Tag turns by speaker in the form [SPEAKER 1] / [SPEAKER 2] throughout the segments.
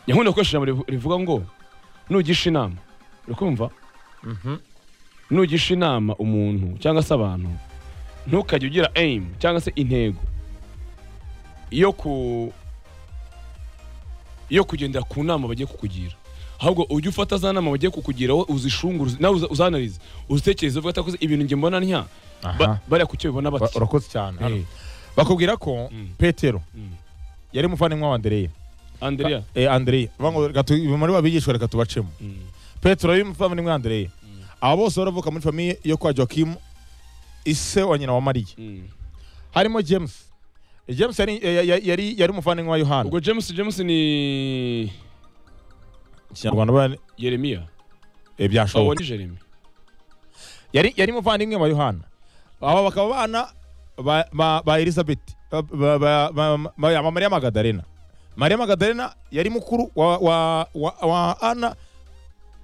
[SPEAKER 1] nyankunda gukoresha ijambo rivu- rivuga ngo nugisha inama urakumva
[SPEAKER 2] Mhm.
[SPEAKER 1] nugisha inama umuntu cyangwa se abantu ntukajya ugira aim cyangwa se intego yo ku yo kugendera ku nama bagiye kukugira ahubwo ujye ufata za nama bagiye kukugira wowe uzishungure uzi- nawe uza- uzanarize uzitekereze uvuga atakoze ibintu njye mbona ntya
[SPEAKER 2] Aha.
[SPEAKER 1] Ba- bariya ku cyo bibona
[SPEAKER 2] Ba-
[SPEAKER 1] bati
[SPEAKER 2] urakoze cyane
[SPEAKER 1] Eh.
[SPEAKER 2] Hano. bakubwira ko
[SPEAKER 1] Mm.
[SPEAKER 2] petero
[SPEAKER 1] Mm.
[SPEAKER 2] yari umuvandimwe wa andereya
[SPEAKER 1] andrea
[SPEAKER 2] eh, andereya bavuga ngo reka tu- muri wa bigishwa reka tubacemo
[SPEAKER 1] Mm.
[SPEAKER 2] petero yari umuvandimwe wa andereya aba bose baravuka muri famiye yo kwa joakim ise wa nyina wa mariya
[SPEAKER 1] Mm.
[SPEAKER 2] harimo james james yari ya- ya- yari yari umuvandimwe wa yohana
[SPEAKER 1] ubwo james james ni
[SPEAKER 2] ikinyarwanda bari-
[SPEAKER 1] yeremiya
[SPEAKER 2] eh,
[SPEAKER 1] uwo
[SPEAKER 2] byashoboka
[SPEAKER 1] ni jeremy
[SPEAKER 2] yari yari umuvandimwe wa yohana aba bakaba abana ba, ba, ba elizabeth ba, ba, ba, ba, ba, ba mariya magadarena mariya magadarena yari mukuru wa, wa, wa, wa ana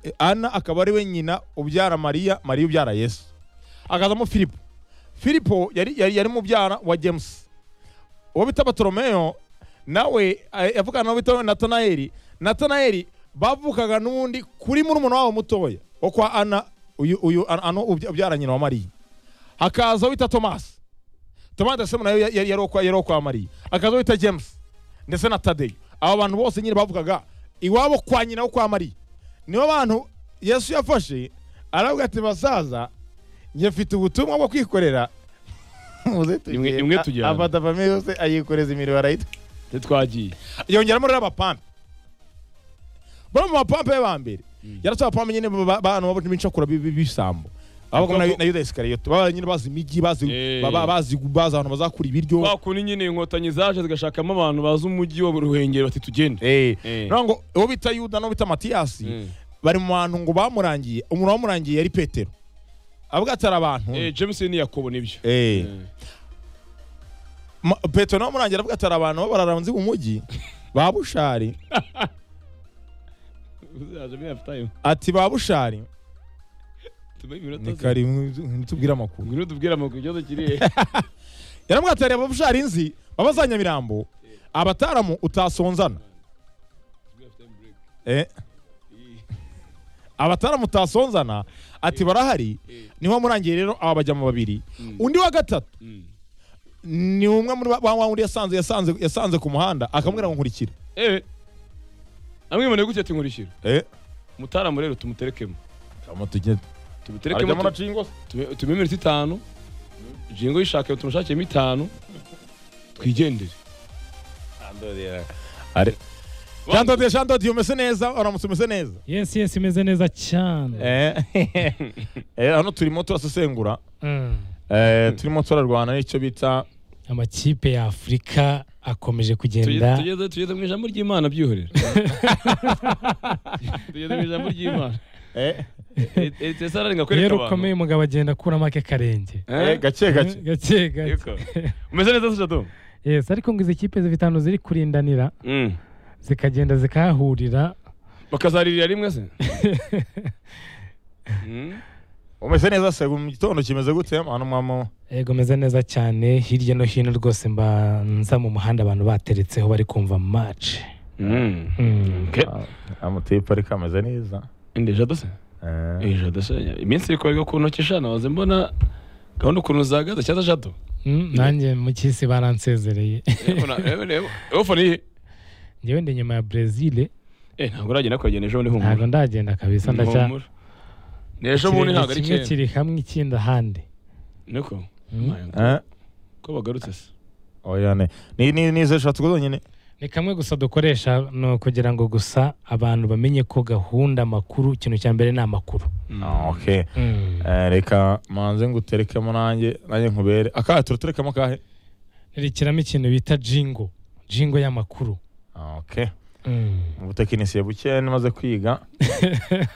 [SPEAKER 2] Eh, ana akaba ari we nyina ubyara mariya mariya ubyara yesu akazamo filipo filipo yari, yari, yari mubyara wa james uwo bita batolomeyo nawe eh, yavugana n'uwo bita natanayeli natanayeli bavukaga n'undi kuri murumuna wabo mutoya wo kwa ana uyu, uyu ana ano ubya- ubyara nyina wa mariya hakaza uwo bita tomasi tomasi ndetse nayo yari yari uwo kwa- yari uwo kwa mariya hakaza uwo bita james ndetse na tadeyo aba bantu bose nyine bavugaga iwabo kwa nyina wo kwa mariya nibo bantu yesu yafashe aravuga ati basaza njye mfite ubutumwa bwo kwikorera muze
[SPEAKER 1] Imwe-
[SPEAKER 2] tugende."
[SPEAKER 1] imwe
[SPEAKER 2] A-
[SPEAKER 1] tujyane.
[SPEAKER 2] afata famiye yose ayikoreza imirimo arayitwa
[SPEAKER 1] ntitwagiye
[SPEAKER 2] yongeramo rero abapampe bamwe mu bapampe be ba mbere yaratoye abapampe nyine ba- ba- abantu b'incakura bi- bi- b'ibisambo abaga na yuda isikariyoto baba nyine bazi imijyi bazi
[SPEAKER 1] Eh.
[SPEAKER 2] baba- bazi bazi ahantu bazakura ibiryo
[SPEAKER 1] kwa kundi nyine inkotanyi zaje zigashakamo abantu bazi umujyi wa ruhengeri bati tugende
[SPEAKER 2] Eh.
[SPEAKER 1] Eh.
[SPEAKER 2] Ngira ngo uwo bita yuda n'uwo bita matiyasi
[SPEAKER 1] Mm.
[SPEAKER 2] bari mu bantu ngo bamurangiye umuntu wamurangiye yari petero avuga ati hari abantu
[SPEAKER 1] Eh, james ni yakobo nibyo
[SPEAKER 2] Eh.
[SPEAKER 1] Eh.
[SPEAKER 2] Ma- petero nawe murangira avuga ati hari abantu b'abararanzi mu mujyi ba bushari
[SPEAKER 1] uzaje muri half time
[SPEAKER 2] ati ba bushari
[SPEAKER 1] tumenye iminota
[SPEAKER 2] ni
[SPEAKER 1] zibiri
[SPEAKER 2] kari ntitubwire amakuru
[SPEAKER 1] ngwino tubwire amakuru ikibazo kiri he
[SPEAKER 2] yaramubwira ati reba bushari inzi baba za nyamirambo abataramu utasonzana eh. abataramu utasonzana ati barahari niho murangiye rero aba bajya mu babiri undi wa gatatu
[SPEAKER 1] Mm.
[SPEAKER 2] ni umwe muri wa- wa wa wundi yasanze yasanze yasanze ku muhanda akamubwira ngo nkurikire
[SPEAKER 1] eh amwimane gutya ati nkurikira
[SPEAKER 2] eh.
[SPEAKER 1] mutaramu rero tumuterekemo tumuterekemo
[SPEAKER 2] Arajyamo na cingo se.
[SPEAKER 1] tu- tumuhe iminota itanu jingo yishake tumushakemo itanu twigendere
[SPEAKER 2] Ari- Jean-Dodier, Jean-Dodier, umeze neza uramutse umeze neza
[SPEAKER 3] yesi yesi imeze neza cyane
[SPEAKER 2] Eh. Eh, hano turimo turasesengura
[SPEAKER 3] Mm.
[SPEAKER 2] Eh, turimo turarwana n'icyo bita
[SPEAKER 3] amakipe ya afurika akomeje
[SPEAKER 1] Tugeze-
[SPEAKER 3] kugenda
[SPEAKER 1] tugeze- tugeze mu ijambo ry'imana byihorera tugeze mu ijambo ry'imana
[SPEAKER 2] eh.
[SPEAKER 1] etesara ringakwereka
[SPEAKER 3] rero
[SPEAKER 1] abantu
[SPEAKER 3] ukomeye umugabo agenda akuramo ake karenge
[SPEAKER 1] Eh?
[SPEAKER 2] Eh, gake gake
[SPEAKER 3] gake gake
[SPEAKER 1] Yego. umeze neza se jado
[SPEAKER 3] yesi ariko ngo izi kipe zitanu ziri kurindanira zikagenda zikahahurira
[SPEAKER 1] bakazaririra rimwe se Mm.
[SPEAKER 2] umeze neza se mu gitondo kimeze gute hano mwamo
[SPEAKER 3] yego meze neza cyane hirya no hino rwose mbanza mu muhanda abantu bateretseho bari kumva match
[SPEAKER 1] Mm.
[SPEAKER 3] Mm.
[SPEAKER 1] Okay.
[SPEAKER 2] amatipe ariko ameze neza
[SPEAKER 1] inde jado se
[SPEAKER 2] Eh,
[SPEAKER 1] Eh, jado se iminsi iri kubarwa ku ntoki shana waze mbona gahunda ukuntu zahagaze cyaza jado
[SPEAKER 3] Mm, nanjye mu cy'isi baransezereye
[SPEAKER 1] ofone ye
[SPEAKER 3] ngewe ndi nyuma ya brezil
[SPEAKER 1] Eh, ntabwo uragenda kuyagenda ejo bundi
[SPEAKER 3] ntabwo
[SPEAKER 1] humura
[SPEAKER 3] ndagenda kabisa ndacya
[SPEAKER 1] Humura. ni ejo bundi
[SPEAKER 3] ikirenge
[SPEAKER 1] ntabwo ari
[SPEAKER 3] kimwe
[SPEAKER 1] kera
[SPEAKER 3] kiri hamwe ikindi ahandi
[SPEAKER 1] niko
[SPEAKER 3] Mm.
[SPEAKER 1] My God.
[SPEAKER 2] eh,
[SPEAKER 1] ko bagarutse se
[SPEAKER 2] oya ne ni ni ni ze shatu zonyine
[SPEAKER 3] ni kamwe gusa dukoresha ni ukugira ngo gusa abantu bamenye ko gahunda amakuru ikintu cya mbere ni amakuru
[SPEAKER 2] Ah, okay Eh, reka manze nguterekemo nanjye nanjye nkubere akahe turaterekamo akahe
[SPEAKER 3] rekiramo ikintu bita jingo jingo y'amakuru
[SPEAKER 2] Ah, okay
[SPEAKER 3] Mm.
[SPEAKER 2] mu butekinisiye buke maze kwiga